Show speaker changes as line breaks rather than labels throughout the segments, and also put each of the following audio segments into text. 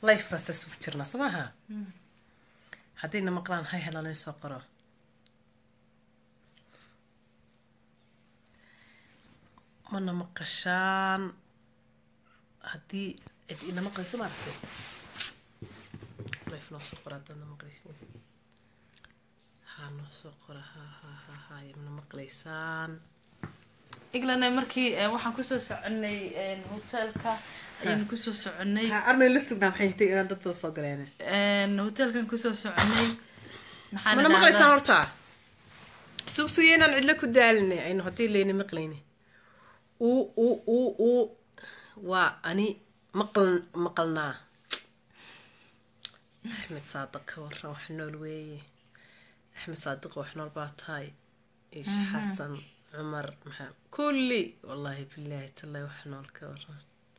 life baa saas ugu jirnaa soo maaha haddayna maqlaan hay helaan in soo qoro mana maqashaan haddii cid ina maqlayso maaragtay life noo soo qora haddaadna maqlaysiin haa noo soo qora ha ha ha ha mana maqlaysaan
england markii eh, waxaan kusoo soconay eh, hotelka ayaanu kusoo soconay
armay la sugnaa maxay tay inaan dadda soo galeen
Eh, hotelkan kusoo soconay maxaan
mana
idhahdaa-
maqlaysaan horta sug sugiya inaan cidlo ku daalinay aynu haddii layna maqlayni uu uu uu uu waa ani maql maqalnaa axmed saadiq ka waran wax nool weeye axmed saadiq wax nool baa tahay ish xasan cumar maxaa kulli wallaahi bilaahi tallahi wax nool ka waran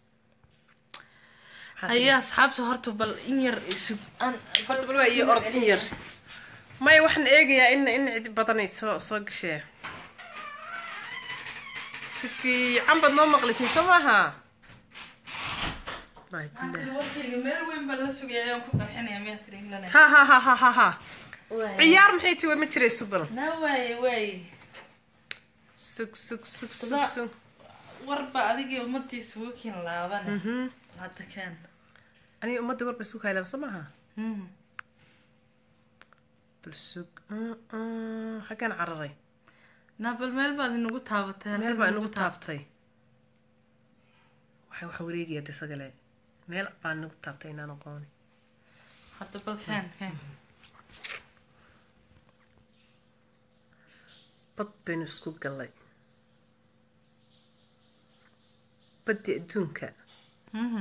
haye asxaabta horta bal in yar isug aan
horta bal waa iyo orod in yar maya waxaan eegayaa in in cid badanay soo soo gashee si fiican baad noo maqlaysin soo maaha Wallaahi bilaahi.
warkayga meel weyn baan la sugaya ayaan ku qarxinaya miyaa tiri england
ha ha ha ha ha ha
Waay.
ciyaar maxay tiwa ma jiray subal
na waaye waaye
sug sug sug sug
Bada-
sug
warba adigii ummadiisa wakiin laabane
Mhm.
hadda keen
aniga ummadda warba isu haylaan soo maaha
Mhm.
bal sug Mm, mm, xaggaan cararay
na bal meel baad inagu taabatay
meel baa inagu taabtay waxay waxa wareegaya de sagale meel baa inagu taabtay inaan aqooni
hadda bal keen keen
bad baynu isku gallay baddi adduunka
Mhm.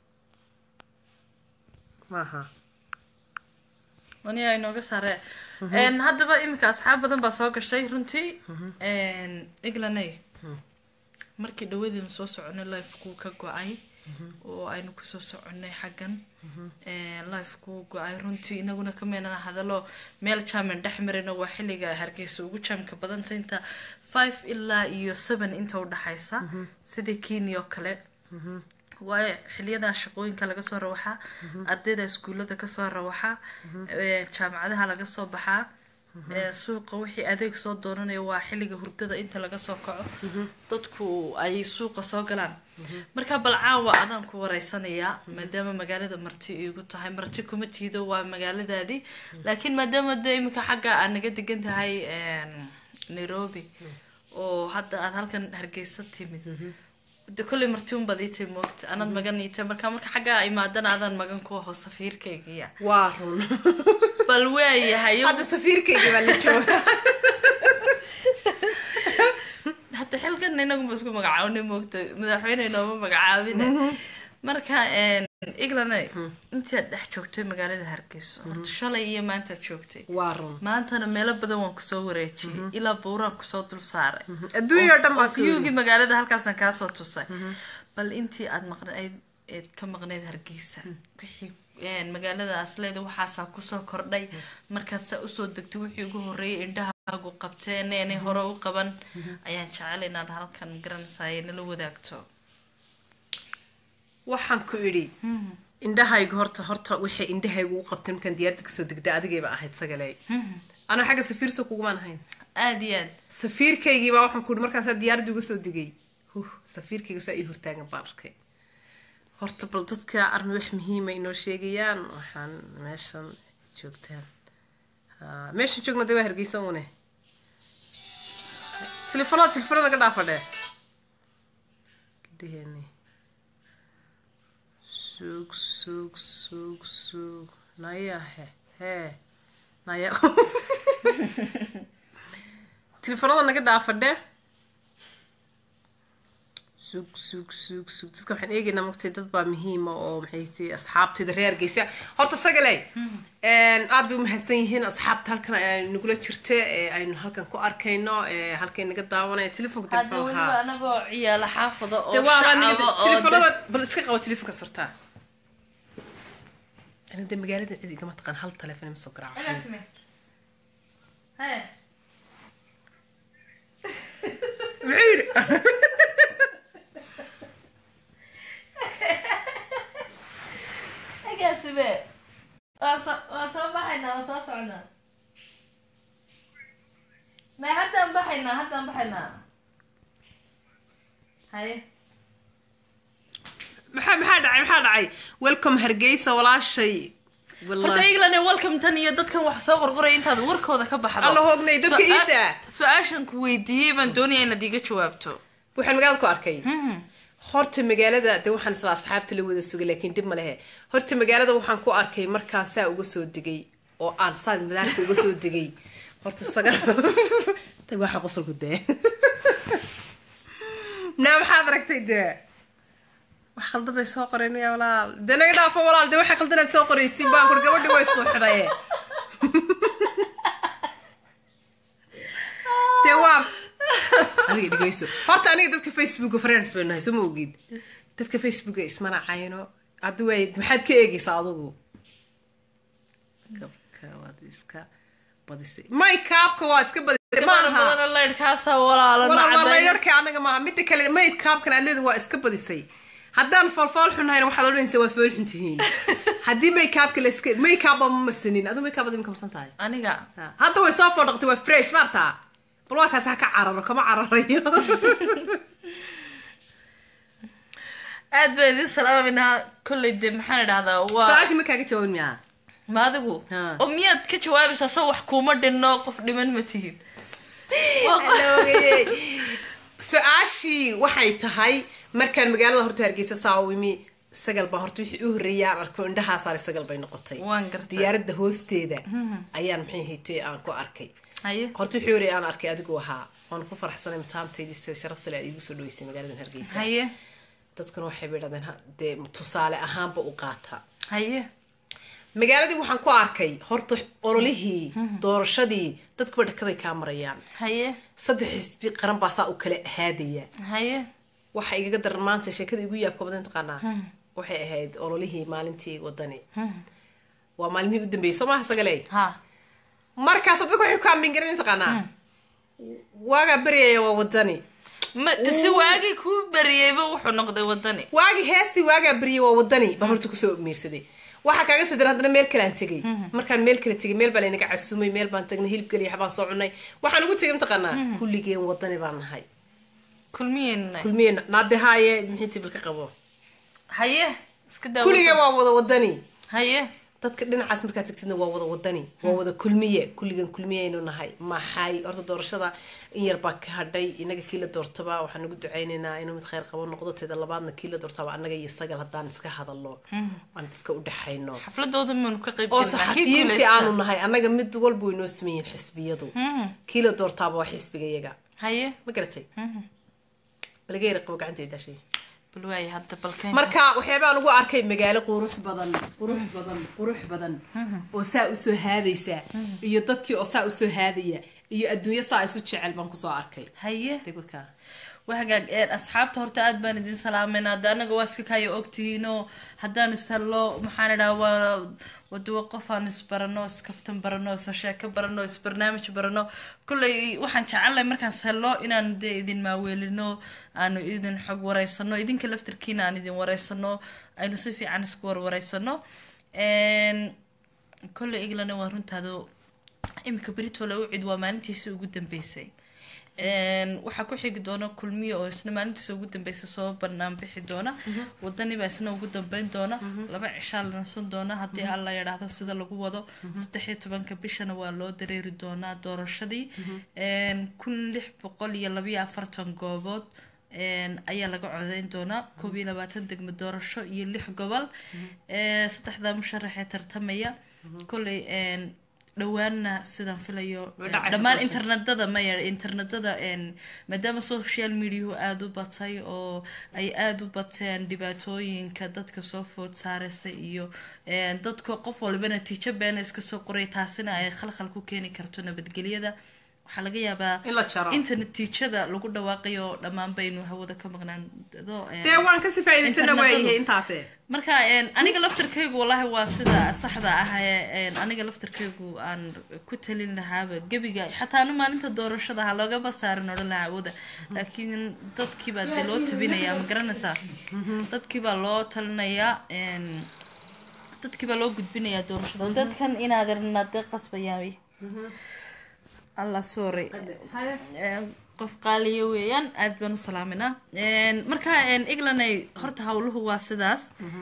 maaha
aniga inooga saare Een, haddaba iminka asxaab badan baa soo gashay runtii englanay markii dhawadeenu soo soconay lifekuu ka go-ay oo aynu kusoo soconay xaggan lifekuu go-ay runtii inaguna ka meenana hadalo meel jaaman dhex marina waa xilliga hargeysa ugu jaamka badanta inta five ilaa iyo seven inta udhaxaysa sidii kenya oo kale waayo xiliyadaa shaqooyinka laga soo rawaxaa ardayda iskuullada kasoo rawaxaa ee, jaamacadaha laga soo baxaa ee, suuqa wixii adeeg soo doonanayo waa xilliga hurdada inta laga soo kaco dadku ay suuqa soo galaan marka bal caawa adaan ku wareysanayaa maadaama magaalada marti iigu tahay marti kuma tiido waa magaaladaadii laakiin maadaama de iminka xagga aad naga degan tahay een, nairobi oo hadda aad halkan hargeysa timid de kolley marti un baad ii tahay moogta anaad magan ii tahay marka marka xaggaa imaadana adaan magan ku aho safiirkaygiya
waa run
bal waayahay
hadda safiirkayga baa la jooga
hadda xilkan inaguma isku magacaabnay moogta madaxweyne inooma magacaabine marka england intii aad dhex joogtay magaalada hargeysa horta shalay iyo maantaad joogtay
waa run
maantana meelo badan waan kusoo wareejiyey ilaa buuraan kusoo dul saaray
adduunya oo dhan baa
viewgii magaalada halkaasaan kaasoo tusay bal intii aad maqnayd eed ka maqnayd hargeysa wixii een, magaalada asleeda waxaasaa kusoo kordhay markaad saa usoo degtay wixii ugu horreeyay indhahaagu qabteen inay hore u qaban ayaan jecel inaad halkan garanaysaay nala wadaagto
waxaan ku idhi indhahaygu horta horta waxay indhahaygu u qabtay markaan diyaaradda kasoo degday adigayba ahayd sagale anaa xagga safiir soo kugumaan ahayn
aada iyo aad
safiirkaygiibaa waxaan ku idhi markaasaa diyaaradda uga soo degay huh safiirkayga saa ii hortaagan baan arkay horta bal dadka armi wax muhiima inoo sheegayaan waxaan meeshan joogtaan Ha, meeshan joogna dee waa hargeysa une telefoonada telefoonada ka dhaafadhe gabdhaheeni sug sug sug sug naya he hee naya telefoonada naga dhaafadhe sug sug sug sug dadka waxaan eegaynaa mogtay dad baa muhiima oo maxay ti asxaabtayda reer geysa horta sagale aad bay umahadsan yihiin asxaabta halkan ay nagula jirta ee aynu halkan ku arkayno ee halkay naga daawanaya telefonka dib
hadda weliba anagoo ciyaala xaafada oo
de waa
shacaba oo
telefoonada bal iska qabo telefonka sortaa ana de magaalada cid igama taqaan hal telefoon ima soo garaaco
Hee.
muxuu yidhi
agaas agaasibe waa soo waa soo baxaynaa waa soo socnaa may haddaan baxaynaa haddaan baxaynaa haye
maxaa maxaa dhacay maxaa dhacay welcome hargeysa walaashay
horta
wallahi
england welcome tan iyo dadkan wax soo qorqoraya intaad warkooda ka baxdo
alla hoognay dadka
Su-aal-
iida
su-aashan ku weydiiyey baan doonaya inaad iga jawaabto
waxaan magaalada ku arkay
Mhm.
horta magaalada de waxaan isla asxaabta la wada sugay laakiin dib ma lehe horta magaalada waxaan ku arkay markaan saa uga soo degay oo aan saa madaarka uga soo degay horta sagal tan waxa qosolku dee naa maxaad aragtay dee wax khaldan bay soo qoreen yaa walaal dee naga dhaafo walaal dee waxa khaldanaad soo qoraysiin baan kur gabadhi way suuxdaye dee waa adiga dhigayso horta aniga dadka facebooka friends bay nahay soo ma ogid dadka facebooka ismana cayno hadda way maxaad ka eegaysaa adigu kabka waad iska badisay may kaabka waa iska badisay
Gabadha
maaha
badan laydhkaasa walaala
walaal waa
nacday
laydharka anaga maaha midda kale may kaabkan aad waa iska badisay haddaan foolfool xunhayna waxaad odhanaysaa waa fool xun tihiin haddii may kaabka la iska may kaaba ma marsanin aduu may kaabad imika marsan tahay
aniga
hadda way soo foodhaqtay waa fresh maartaa bal waa kaas ha ka cararo kama cararayo
aad baan idin salaaminaa kolley dee maxaan idhahdaa waa
su-aashii ma kaaga jawaabin miyaa
ma adigu
Ha.
oo miyaad ka jawaabaysaa soo wax kuuma dhinno qof dhiman ma tihid Waa qof-
Alooyey. su-aashii waxay tahay markaan magaalada horta hargeysa saa u imi sagal baa horta wixii u horreeyay aan arko indhahaa saaray sagal bay noqotay
waan gartay
diyaaradda hoosteeda ayaan maxay haytay aan ku arkay
haye
horta wixii horreeyay aan arkay adigu ahaa waan ku faraxsanay mataantaydii sida sharafta le aad iigu soo dhaweysay magaaladan hargeysa
haye
dadkuna waxay bay dhahdeen ha- dee tusaale ahaanba u qaata
haye
magaaladii waxaan ku arkay horta ololihii doorashadii dadkuba dhakaday kaa marayaan
haye
saddex xisbi qaran baa saa u kala haadaya
haye
waxa igaga daran maanta sheekada igu yaabka badan taqaanaa waxay ahayd ololihii maalintii wadani waa maalmihii u dambeeyey soo maaha sagale
ha
markaas dadka waxay ku kaambingarin taqaanaa waagaa beryaya waa wadani
ma si waagii kuu beriyeyba wuxuu noqday wadani
waagi heestii waagaa beryay waa wadani baan horta kusoo miirsaday waxaa kaaga soo daran haddana meel kale aan tegay markaan meel kale tegay meel baa laynaga casumay meel baan tagnay hilib geliya waxbaan soo cunay waxaan ugu tegay mataqaanaa kulligeen wadani baan nahay
kulmiyeenna
kulmiyeen naadehaaye mixii tibil ka qabo
haye iska daa
kulligeen waa wada wadani
haye
dadka dhinacaas markaad tagtidna waa wada wadani waa wada kulmiye kulligan kulmiyaynu nahay maxay horta doorashada in yar baa ka hadhay inaga kii la doortaba waxaan nagu ducaynaynaa inuu mid khayr qabo noqdo teeda labaadna kii la doortaba annaga iyo sagal haddaan iska hadalno aan dadka u dhexayno
xafladooda maanu ka qayb
oo
galnaa. Kii
saxafiyiintii
guulaysta.
aanu nahay annaga mid walba way noo sameeyeen xisbiyadu
Mhm.
kii la doortaaba waa xisbiga iyaga
haye
ma garatay
Mhm.
balaga yara qabo gacantay daashay
bal waaye hadda balkeen
marka waxyaabaan ugu arkay magaalo qurux badan qurux badan qurux badan oo saa usoo haadaysa iyo dadkii oo saa usoo haadaya iyo adduunyo saa isu jecel baan kusoo arkay
haye
degwaka
waa hagaag een, asxaabta horta aad baan idin salaamayna hadda anaga waa iska kaayo ogtihiinoo haddaan ishallo maxaan idhaha waa waduwa qof aan isbarano iskaftan barano isa sheeko barano isbarnaamij barano kolley waxaan jecelnahay markaan ishallo inaan dee idin maaweelino aanu idin xog wareysano idinka laftarkiina aan idin wareysano aynu si fiican isku warwareysano Een, kolley eglana waa runtaado imika britole u cid waa maalintiisii ugu dambeysay Een, waxaa ku xigi doona kulmiye oo isna maalintiisa ugu dambeysa soo banaan bixi doona wadani baa isna ugu dambeyn doona laba cishaa la nasan doona haddii alla yidhaahdo sida lagu wado saddex iyo tobanka bishana waa loo dareeri doonaa doorashadii Een, kun lix boqol iyo labayo afartan goobood Een, ayaa laga codeyn doonaa koob iyo labaatan degmo doorasho iyo lix gobol Ee, saddexdaa musharax ee tartamaya kolley een, dhowaanna sidaan filayo
Way dhacaysa
dhammaan
doorashada.
internetada maya internetada een, maadaama social mediahu aada u batay oo ay aada u bateen dhibaatooyinka dadka soo food saaraysa iyo een, dadka qof walba natiijo beena iska soo qoray taasina ay khalkhal ku keeni karto nabadgelyada waxaa laga yaabaa
in la jaro
inta natiijada lagu dhawaaqayo dhammaan baynu hawada ka maqnaando een,
dee waan kasii faa'idaysana
Internetadu.
waayahay intaase
marka een, aniga laftarkaygu wallahi waa sida saxda ah ee een, aniga laftarkaygu aan ku talin lahaaba gebiga xataa anu maalinta doorashada ha loogama saarin odhan lahaa awooda laakiin dadkii baa dee loo tabinayaa ma garanaysaa dadkii baa loo talinayaa een, dadkii baa loo gudbinayaa doorashada dadkan inaadarna dee qasbayaan allah sorry qof qaaliya weeyaan aad baan u salaaminaa marka englanay horta hawluhu waa sidaas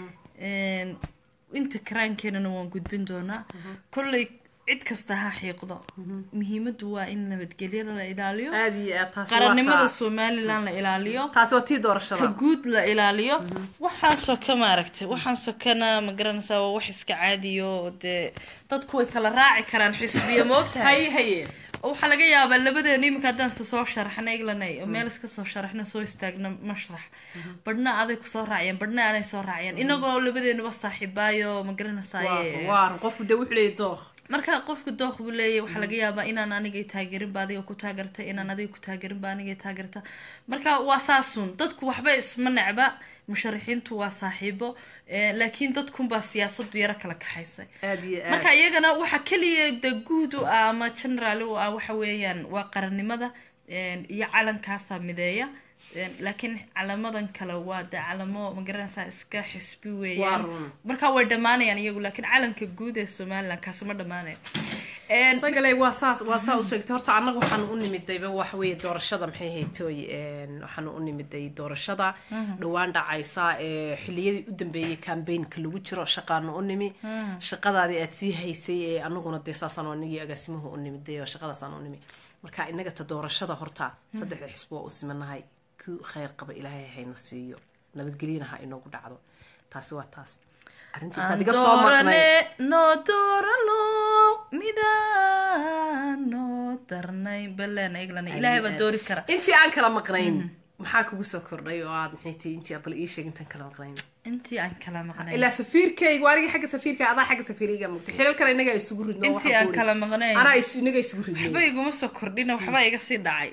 inta karaankeenana waan gudbin doonaa kolley cid kasta ha xiiqdo muhiimadu waa in nabadgelyada la ilaaliyo
aad iyo aad taasi waa
qarannimada
taa-
somalilan la ilaaliyo
taasi waa tii
ta
doorashada
guud la ilaaliyo waxaan soka maaragtay waxaan sokana ma garanaysaa waa wax iska caadiyo oo dee dadku way kala raaci karaan xisbiya moogtahay
haye haye
waxaa laga yaabaa labadeenu iminka haddaan s- soo sharaxna eglanay oo meel iska soo sharaxna soo istaagna mashrax badhna aday kusoo raaciyeen badhna aanay soo raaciyeen inagoo labadeenuba saaxiibaayo ma
waa
garanaysaay
waa qofku dee wuxuu leeyahay dooq
marka qofka dooq buu leeyahy waxaa laga yaabaa inaan anigay taageerinba adiga ku taageerta inaan adiga ku taageerinba anigay taageerta marka waa saasun dadku waxba isma necba musharaxiintu waa saaxiibo eh, laakiin dadkunbaa siyaasadu yaro kala kaxaysay
aad iyo aad
marka iyagana waxa keliya de guud u ah ama general u ah waxa weeyaan waa qarannimada een, iyo calankaasaa mideeya een, laakiin calamadan kale waa de calamo magaranaysaa iska xisbi
waa
weeyaan
run
marka way dhammaanayaan iyagu laakiin calanka guud ee somaliland kaasi ma dhammaanayo Een,
isagale waa saas waa saa u sheegtay horta annaga waxaanu u nimidayba waxa weeye doorashada maxay haytooy waxaanu u nimiday doorashada dhowaan dhacaysa ee xiliyadii u dambeeyey cambaynka lagu jiro shaqaanu u nimi shaqadaadii aad sii haysay ee anaguna dee saasaan anigii agaasimuhu u nimiday oo shaqadaasaan u nimi marka inaga ta doorashada horta saddexda xisbi waa u simanahay ku khayr qaba ilaahay hayna siiyo nabadgelyana ha inoogu dhacdo taasi waa taas arrintii
aan
taad iga soo maqnay
doorane noo doorano midaan noo darnay baleen eglana ilaahay baa doori kara
intii aan kala maqnayn maxaa kugu soo kordhay oo aad maxay tihi intii bal ii sheeg intaan kala maqnayn
intii aan kala maqnay
ilaa safiirkaygu anigii xagga safiirka adaa xagga safiiriga mugtay xilal kale inaga isugu ridno
intii aan kala maqnayn
anaa is- inaga isugu
waxba
ridnay
iguma soo kordhina waxbaa iga sii dhacay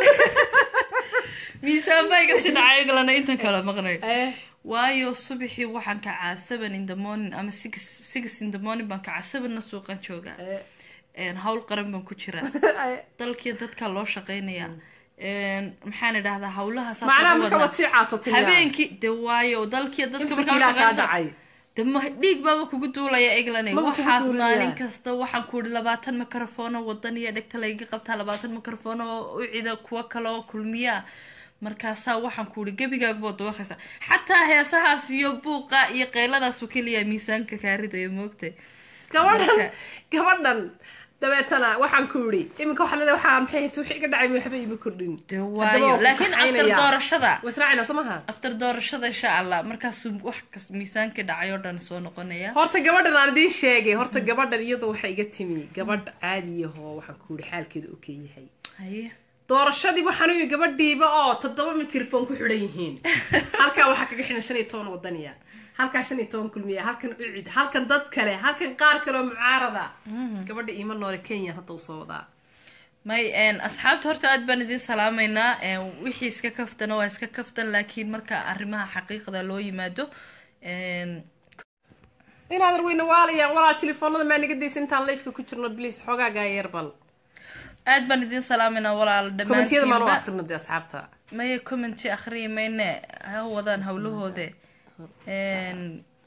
miisaan baa iga sii dhacay eglana intaan kala maqnay
Eh,
waayo subaxii waxaan kacaa seven in the morning ama six six in the morning baan kacaa sevenna suuqan joogaa
eh,
Een, hawl qaran baan ku jiraa
eh.
dalkii dadka loo shaqaynaya Een, maxaan idhahdaa hawlaha saas
macnaha
ugu
marka
wadnaa.
waad sii caatotay
habeenkii de waayo dalkii dadka
imsa
markaa
kiilaa kaa
shaqaynsa
dhacay
de ma dhiig baaba kugu duulaya eglane
Maba kugu
waxaas
duulaya.
maalin kasta waxaan ku ihi labaatan mikrofoono wadan iyo dhegta layga qabtaa labaatan mikrofoono u cida kuwo kale oo kulmiya markaasaa waxaan ku ihi gebigaagaboo dawaqaysa xataa heesahaas iyo buuqa iyo qeyladaasoo keliya miisaanka kaaridaya moogtay
gabadhan
Marka-
gabadhan dabeetana waxaan ku yidhi iminka waxaa leedahay waxaa maxay hayta wixii iga dhacay waxba ima kordhin
de
Haddaba
waayo
waa ku
laakiin after
kaxaynaya.
doorashada
wasraacina soo maha
after doorashada insha allah markaasuu wax kas miisaankii dhacay oo dhan soo noqonaya
horta gabadhan aan idiin sheegay horta gabadhan iyadoo waxay iga timi gabadh caadiyahoo waxaan ku yidhi xaalkeeda okay yahay
haye
doorashadii waxaan u yidhi gabadhiiba oo toddoba mikrofon ku xidhan yihiin halkaa waxaa kaga xidhan shan iyo toban wadaniya halkaa shan iyo toban kulmiya halkan ucid halkan dad kale halkan qaar kale oo mucaarada gabadha iima noole kenya hadda usoo wadaa
may een, asxaabta horta aad baan idin salaamaynaa een, wixii iska kaftana waa iska kaftan laakiin marka arrimaha xaqiiqda loo yimaado een,
inaadan weyna waalayaan walaal telefoonada maa naga daysa intaan lifeka ku jirno bliis xoogaagaa yar bal
aad baan idin salaamaynaa walaal
kommentiyada maan u
dhammaantiinba
akrino dee asxaabta
maya commenti akhriyi mayne ha wadaan howlahoode Een,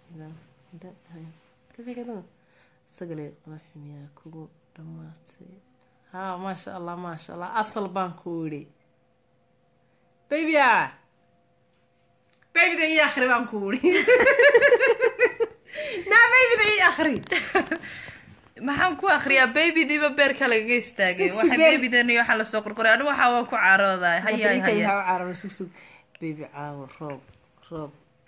sagale raxmiyaa kugu dhamaatay ha maasha allah maasha allah asal baan ku yidhi babya babyda ii akhri baan ku yidhi naa babyda ii akhri
maxaan ku akriyaa babydiiba beerka lagaga istaagay
Sug, sug,
waxa
beer-
babydan iyo waxaa lasoo qorqoray anigu waxaa waan ku caaroodaa hayay haya
cararo sug sug baby caawo roob roob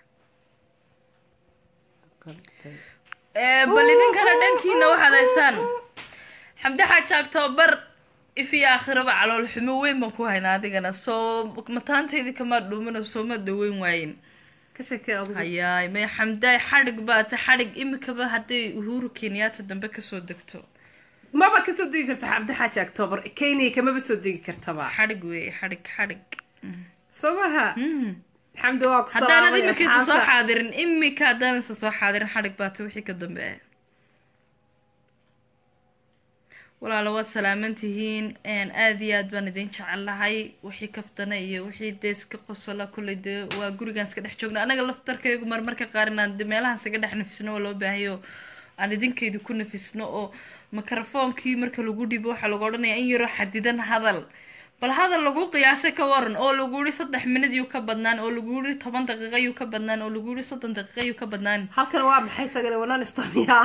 Ee, bal idinkana dhankiina waxaad haysaan xamdi xaaji octoobar if iyo aakhiraba calool xumo weyn baan ku haynaa adigana soo mataantaydii kama dhuumina soo ma dhaweyn waayin
ka sheekee adugu
hayaay may xamdaay xadhig baata xadhig imikaba hadday uhuru kenyaata dambe kasoo degto
maba kasoo degi karta cabdi xaaji octoobar kenya kamaba soo degi kartaba
xadhig weeye xadhig xadhig
soo maha xamdi waa ku
haddaanad
salaamay
imika isa soo
asxaabta.
xaadirin imika haddaan isa soo xaadirin xadhig baata wixii ka dambeeya walaalo waad salaaman tihiin aada iyo aad baan idin jecelahay wixii kaftana iyo wixii dee iska qosola kulley dee waa gurigaan iska dhex joogna anaga laftarkaygu marmarka qaar inaan de meelahaan iskaga dhex nafisno waa loo baahayo aan idinkaydu ku nafisno oo mikrofoonkii marka lagu dhibo waxaa lagu odhanaya in yaroo xadidan hadal bal hadal lagu qiyaasay ka waran oo lagu yihi saddex minad yuu ka badnaan oo lagu yihi toban daqiiqa yuu ka badnaan oo lagu yihi soddon daqiiqa yuu ka badnaan
halkan waa maxay sagale wanaan istomiya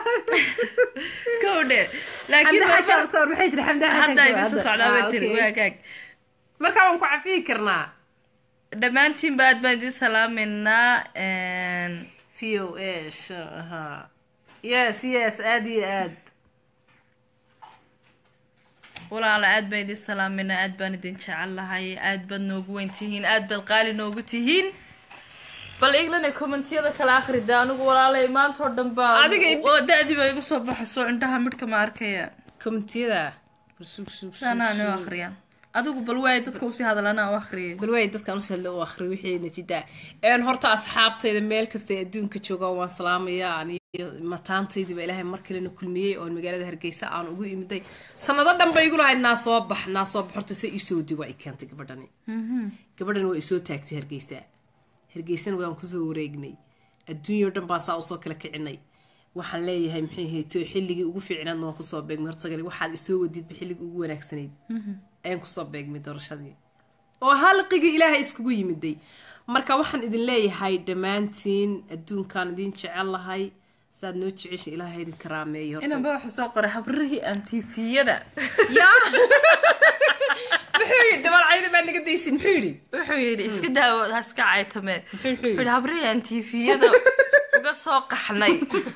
kowdhe laakiin
maxay tiri xamda
hadda idin soo socdaa bay tiri waagaag
marka waan ku cafiyi karnaa
dhammaantiinba aad baan idin salaameynaa
v o s ha yes yes aad iyo aad
walaala aad baan idin salaameynaa aad baan idin jecelahay aad baad noogu weyn tihiin aad baad qaali noogu tihiin bal iglana commentiyada kala akrida anigu walaalay maanta oo dhan baa
Adiga-
oo da-dii baa igu soo baxayso indhaha midhka ma arkaya
commentiyada sug sug
saanaa noo akriya adigu bal waay dadka usii hadalana u akriyay
bal waay dadkaan usii hadla u akhri wixii najida een horta asxaabtayda meel kasta ee adduunka joogaan waan salaamayaa aniyo mataantaydiiba ilaahay mar kalena kulmiyey oon magaalada hargeysa aan ugu imiday sanado dhan bay igu lahayd naa soo bax naa soo bax horta se isoo digo ay keentay gabadhani gabadhani waa isoo taagtay hargeysa hargeysana waan kusoo wareegnay adduunyao dhan baan saa usoo kala kicinay waxaan leeyahay maxay hayto xilligii ugu fiicnaadna waan kusoo beegmay horta gali waxaad isoo wadidba xilligii ugu wanaagsanayd ayaan kusoo beegmay doorashadii oo halqigii ilaahay iskugu yimiday marka waxaan idin leeyahay dhammaantiin adduunkaan idin jecel lahay saad noo jecesha ilaahay idin karaameeyo horta.
inanba waxuu soo qoray habrihii antifiyada
yaa muxuu yidhi dabalcayda baa naga daysin muxuu yidhi
wuxuu yidhi iska daawo ha iska caytame
Muxuu
wuxuu
yidhi
yidhi habrihii antifiyada uga soo qaxnay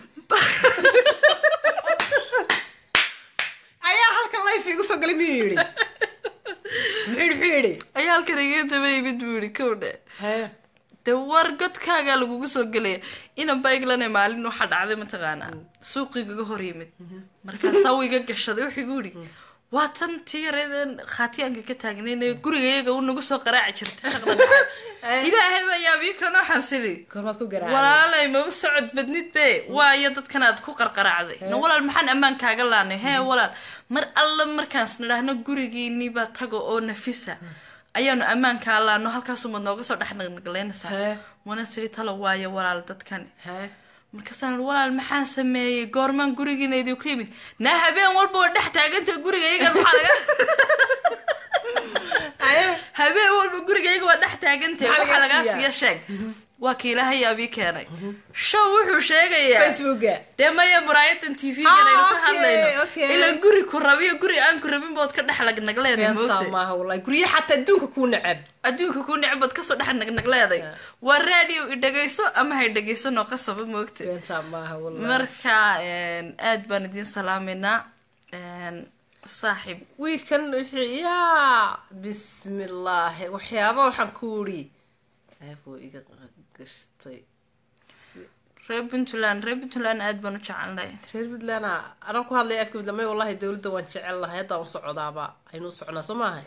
ayaa halkan life igu soo galay miyuu yidhi muxuu yidhi muxuu yidhi
ayaa halkan iga daba yimid buu yidhi kowdhe
Hee.
dee war godkaagaa lagugu soo gelaya inanba iglane maalin waxaa dhacday mataqaanaa suuqigaga hor yimid markaasaa uu iga gashaday wuxuu igu yidhi waa tan tii yareedeen khaatiyaanka ka taagnayn ee gurigayaga u nagu soo qaraaci jirtay saqda dhaxay ilaahay baa yaabii kanoo xansili
goormaad ku garaacay
walaalay maba socod badnid be waayo dadkan aad ku qarqaraacday na walaal maxaan ammaan kaaga laanay hee walaal mar alla markaas nidhaahno gurigiiniba tago oo nafisa ayaanu ammaan kaa laano halkaasumad nooga soo dhex naqnaqleynaysaa
Hee.
wana siri talo waayo walaal dadkani
Hee.
markaasaan ihi, walaal maxaan sameeyey goormaan gurigiina idinku yimid naa habeen walba oo dhex taaganta gurigayga maxaa laga
Aye.
habeen walba gurigayga waa dhex taagantay
Maxaa
waxaa
lagaa
lagaa
siiyaa?
siiya sheeg waa ka ilaahay yaabii keenay show wuxuu sheegayaa
facebooka
dee maya muraayadan t v-gan
Ah,
aynu ka
okay,
hadlayno
okay.
ilan guri ku rabiyo guri aan ku rabin bood ka dhex lagnagleeday
beentaa
moogtay
maaha wallahi guryo xataa adduunka kuu necab
adduunka ku necbood kasoo dhex nagnagleeday waa radio i dhegayso ama hay dhegayso noo qasaba moogtay
beentaa maaha wallahi
marka aad baan idiin salaameynaa saaxiib
wiilkan wuxuu yaa bismillaahi waxyaaba waxaan ku wuri aabuu iga gashtay
reer puntland reer puntland aad baan u jecelnay
reer puntland anaa ku hadlaya afka puntland may wallahi dowladda waan jecel lahay haddaa u socdaaba aynu u soconaa soo maaha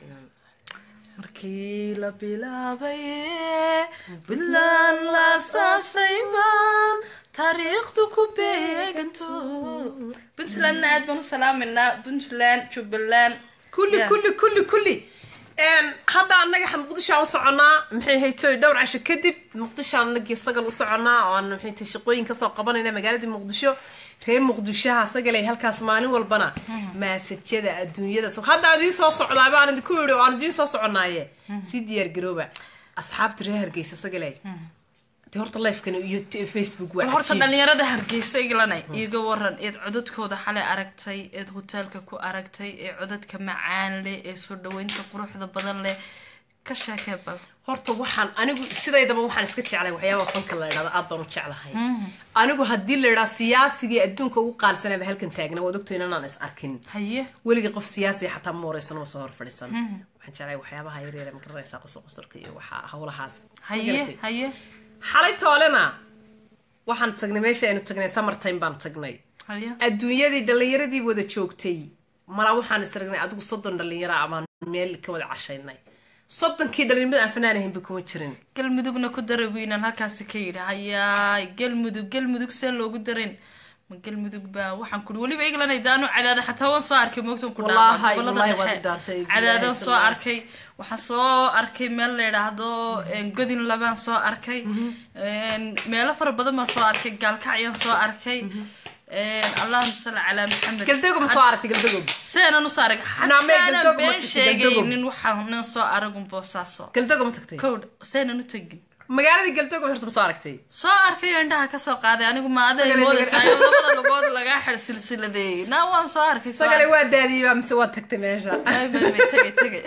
markii la bilaabaye puntland la asaasayba taariikhdu ku beeganto puntlandna aad baan u salaameynaa puntland jubbaland
kulli
Yeah.
kulli kulli kulli Een, hadda annaga xa- muqdishoaan u soconaa maxay haytoy dhowr casho kadib muqdisho anagii sagal u soconaa oo aan maxay tahay shaqooyin kasoo qabanayna magaaladii muqdisho reer muqdishoha sagalay halkaas maalin walbana maasajyada adduunyada so- hadda aan idiin soo socdaaba aan idinku yidhi oo aan idiin soo soconaaye sii diyaar garooba asxaabta reer hargeysa sagalay dee horta lifekani iyo t- facebook waa
bal horta
cajiib.
dhalinyarada hargeysa iglanay iiga waran eed codadkooda xalay aragtay eed hoteelka ku aragtay ee codadka macaan leh ee soo dhaweynta quruxda badan leh ka sheekee bal
horta waxaan anigu sidaydaba waxaan iska jeclay waxyaaba fanka la idhahdo aad baan u jeclahay anigu haddii la idhaa siyaasigii adduunka ugu qaalisanaba halkan taagna waad ogto inanaan is arkin
haye
weligii qof siyaasiya xataa ma wareysan ma soo hor fadhiisan waxaan jeclay waxyaabaha yaryar ma garanaysaa qosol qosolka iyo waxa howlahaas Ma
haye
garatay?
haye
xalay toolena waxaan tagnay meesha aynu tagnay summertime baan tagnay
haye
adduunyadii dhallinyaradii wada joogtay mala waxaan isragnay adigu soddon dhallinyaro abaan meel ka wada cashaynay soddonkii dhallinyarada aan fanaan ahaynba kuma jirin
galmudugna ku dara wiinan halkaasi ka yidhi hayaay galmudug galmudug see loogu darin ma galmudug baa waxaan kuri weliba england daanu cadaada xataa waan soo arkay moogtan ku
Wallaahi,
dhaafay gobolada
wallaahi waad
dhexe
dhaantay,
cadaadan
billaahi,
soo
wallaahi.
arkay waxaan soo arkay meel la yidhaahdo een, godin labaan soo arkay een, meelo fara badan baan soo arkay gaalkacyaan soo arkay een, allahuma salli calaa maxamed
galdago ma soo aragtay galdago
seenan usoo arag
Naame,
xataanan
galdoog ma
been
tagtay,
sheegaynin waxaanan soo aragun boosaaso
galdago ma tagtay
kowdh seenan u tegin
magaaladii galdago horta ma soo aragtay
soo arkay oo indhaha ka soo qaaday anigu ma aday
Sagale
moodaysa
laga-
ayo labada lugood lagaa xir silsiladeeyey naa waan soo arkay soo
sagale
arkay.
waa daadiyey baa mise waa tagtay meesha
Ay, bay, bay, tegay tegay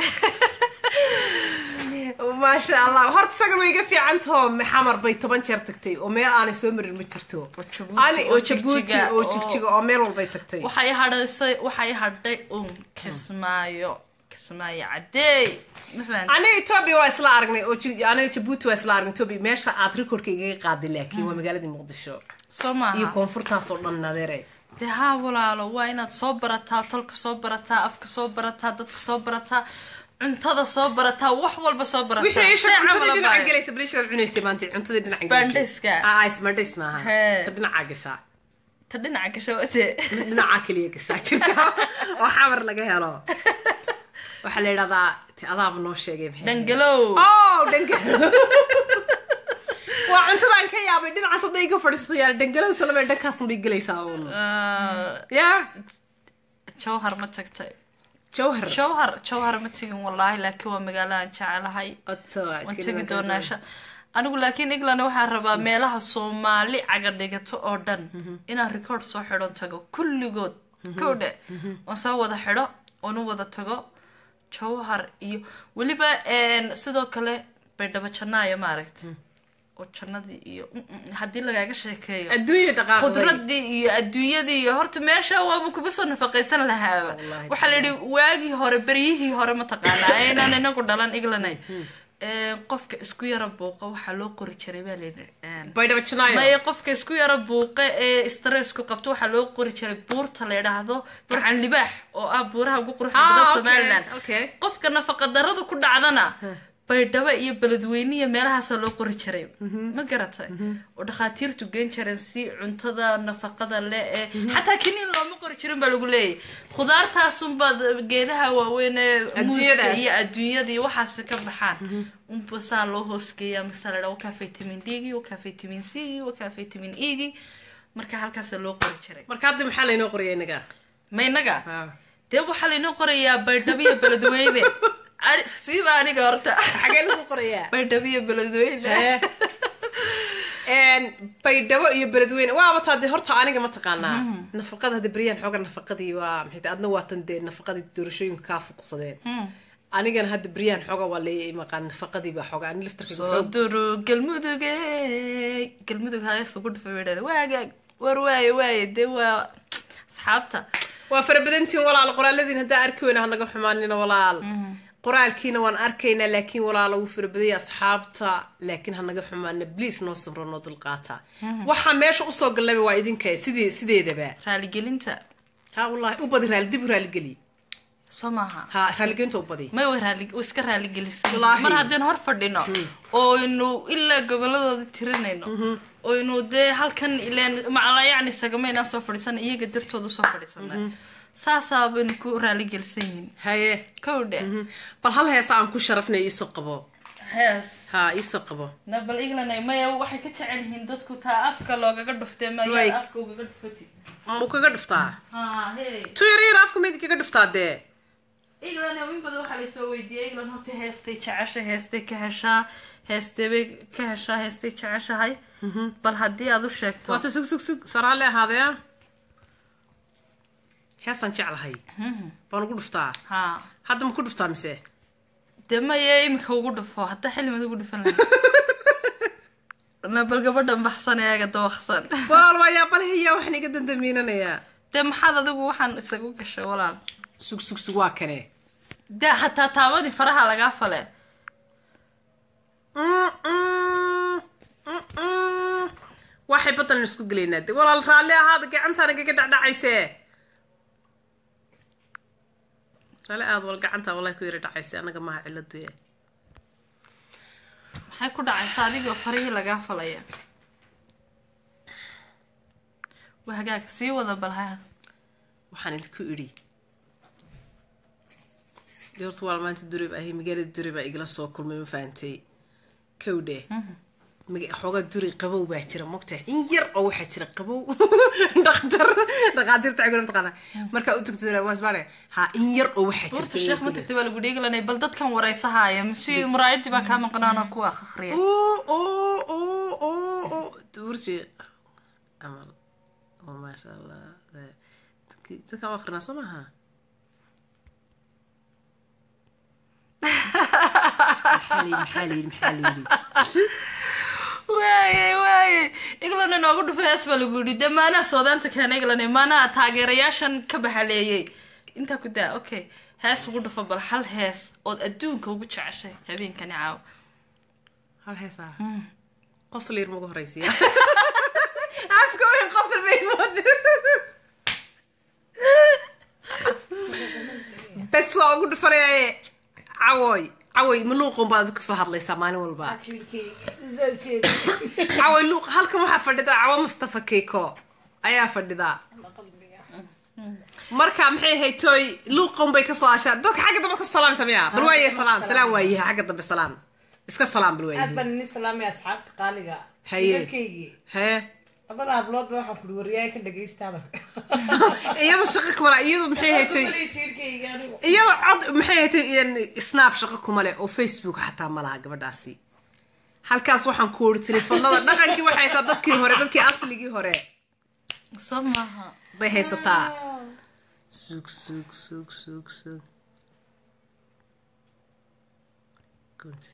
maasha allah horta sagal way iga fiican taho xamar bay toban jeer tagtay oo meel aanay soo marin ma jirto
Oo Djibouti,
Ani-
oo
oo jabuuti
jigjiga,
oo
oo-
jigjiga oo meel walbay tagtay
waxay hadhaysay waxay hadhay uun kismaayo kismaayo cadeey ma fahanti
aniga etoobiya waa isla aragnay oo Ji- aniga jabuuti waa isla aragnay etoobiya meesha aad recordka igaga qaaday laakiin waa magaaladii muqdisho
soo
iyo
maaha
koonfurtaas oo dhan nadeere
dee haa walaalo waa inaad soo barataa tolka soo barataa afka soo barataa dadka soo barataa cuntada soo barataa wax walba soo barataa
wixii isha
See
cuntadii
camal
dhinaca
abaayo.
gelaysa balishaad cunaysay maanta cuntadii dhinaca
Isbaandhayska.
ah isbaandhays maaha
Hee.
ka dhinaca gashaa
ta dhinaca gasho watee
dhinaca keliya gashaa jirka oo xamar laga helo waxaa la yidhahdaa ti adaaba noo sheegay maxay ahayd?
dhangalow
oh dhangalo waa cuntadaan ka yaabay dhinacaas hadday iga fadhiistayaa dhangalow salame dhankaasun bay gelaysaa uun
Ah,
ya
jawhar ma tagtay
jawhar
jawhar jawhar ma tegin wallaahi laakiin waa magaalo aan jecelahay
Oto,
waan tegi doonaa sha anigu laakiin england waxaa rabaa meelaha soomaali caga dhigato oo dhan inaan record soo xidhon tago kulligood kowdhe oon soo wada xidho oon u wada tago jawhar iyo weliba een, sidoo kale baydhabo janaayo maaragta oo jannadii iyo mm, mm, haddii lagaaga sheekeeyo
adduunya dhaqaaqday
khudradii iyo adduunyadii iyo horta meesha waaba kuba soo nafaqaysan lahaaba
Wallaahi.
waxaa la yidhi waagii hore beryihii hore mataqaanaa aynaan inagu dhalan englanay Ee, qofka isku yara buuqa waxaa loo qori jiray baa layidhi een,
baydhabo janaayo
maya qofka isku yara buuqa ee stressku qabto waxaa loo qori jiray buurta la yidhaahdo gacan libaax oo ah buuraha ugu quruxda
Ah,
badan
okay,
somaliland
okay.
qofka nafaqa daradu ku dhacdana baydhabo iyo beledweyniya meelahaasa loo qori jiray ma garatay oo dhakhaatiirtu geen jireen si cuntada nafaqada le ee xataa kiniin looma qori jirin baa lagu leeyahy khudaartaasunbaad geedaha waaweyn ee muuska
Adduunyadaas.
iyo adduunyada iyo waxaasi ka baxaan unba saa loo hoosgeeya markasaa la dhaa wakaa vitamin d gi wakaa vitamin c gi wakaa vitamin e gi marka halkaasa loo qori jiray
marka hadda maxaa laynoo qoraya inaga
ma inaga dee waxaa laynoo qorayaa baydhabo iyo beledweyne Ani- siiba aniga horta
xagee lagu qorayaa
baydhabo iyo beledweyne
Een, baydhabo iyo beledweyne waaba taa dee horta aniga ma taqaanaa nafaqada hadda beryaan xooga nafaqadii waa maxay tahay adna waatan dee nafaqadii doorashooyinka kaa fuqsadeen anigana hadda beryaan xooga waa la maqaan nafaqadii baa xooga ani laftarkayga
soo
xoog
duru galmuduge galmudug halis ugu dhufa wedhada waagaag war waaye waaye dee waa asxaabta
waa farabadantiin walaal qoraaladiin haddaa arki weyna hanaga xumaanina walaal qoraalkiina waan arkaynaa laakiin walaala wuu farabadaya asxaabta laakiin hanaga xumaana bliis noo sabro noo dulqaata waxaa meesha usoo gallayba waa idinka sidii sideedaba
raaligelinta
ha wallahi u badi raali dib u raaligeli
soo maaha
ha raaligelinta u badi
may way raali way iska raaligelisay
Wallaahi.
mar haddeen hor fadhino oynu ilaa goboladooda tirinayno oynu dee halkan ileen macala yacni sagameynaan soo fadhiisana iyaga dartooda soo fadhiisana saasaa baynu ku raaligelisan yihiin
haye
kowdhe
bal hal heesa aan ku sharafnay iisoo qabo
hees
ha iisoo qabo
na bal england maya waxay ka jecel yihiin dadku taa afka loogaga dhuftee
Right.
maya afka ugaga dhufatid
ma kaga dhuftaa
ha hey
tu yar yar afka mayd kaga dhuftaa dee
england in badan waxaa laysoo weydiiyey england horta heestay jeceshay heestay ka heshaa heestay bay ka heshaa heestay jeceshahay bal haddii aad u sheegto
waata sug sug sug saraale ahaadee heesaan jeclahay baan ugu dhuftaa
ha
hadda ma ku dhuftaa mise
dee maya iminka ugu dhufo haddaa xillimad ugu dhufan lahay na bal gabadhan baxsan eega dawaqsan
walaal waa yaabalahiya waxaan iga dandamiinanayaa
dee maxaad adigu waxaan isagu gashay walaal
sug sug sug waa kane
dee hataa taabani faraha lagaa fale
waxay badan isku gelaynaa de walaal raalli ahaada gacantaan igaga dhacdhacayse raalli aad wal gacantaa wallahi ku yara dhacayse anaga maha ciladuye
maxay ku dhacaysa adigoo farihii lagaa falaya waa hagaag sii wada balha
waxaan idinku idhi dee horta waa maanta durib ahi magaalada durib baa igala soo kulmay ma fahantay kowdhe maga- xoogaa duri qabow baa jira mogtahay in yar oo waxaa jira qabow dhaktar dhakhaatiirta ciguna taqaana markaa u tagto waasbaane ha in yar oo waxaa
horta
jirta
sheekh ma tagtay baa lagu dheegilanay bal dadkan waraysahaaya masi muraayadii baa kaa maqnaana kuwa akhriya
oo oo oo oo oo dursi camal oo maasha allah dadki- dadkaan u akrinaa soo maaha maxaa layidhi maxaa layidhi maxaa layidhi
waaye waaye england inoogu dhufay hees baa lagu yidhi dee maanaha soodaanta keena england maanaha taageerayaashan ka baxaleeyey intaa ku daa okay hees ugu dhufa bal hal hees ood adduunka ugu jeceshay habeenkani caawa
hal heesaa qosol yar magu horeysiya afka weyn qosol bay mooda bes waa ugu dhufanaya cawoy cawoy ma luuqun baad kasoo hadlaysaa maalin walba cawoy luuq halkan waxaa fadhida cawo mustafa keiko ayaa fadhida marka maxay ahayd tooy luuqun bay kasoo ashaa dadka xagga dambe kasoo salaam sameeya bal waaye salaam salaam waayaha xagga dambe salaam iska salaam bal
aad
waayaha
baan ini salaamay asxaabta qaaliga
Haye.
dalkaygii
hee
labada habloodba waxaan kuri wariyaay ka dhagaystaada
iyado shaqa kumala iyadu maxay ahayd tooy
jiirkayga anigu
iyadoo cod maxay ahayd snap shaqo kuma leh oo facebook xataa ma laha gabadhaasi halkaas waxaan ku ori telefoonada dhaqankii waxay haysaa dadkii hore dadkii asligii hore
soo maaha
bay haysataa sug sug sug sug sug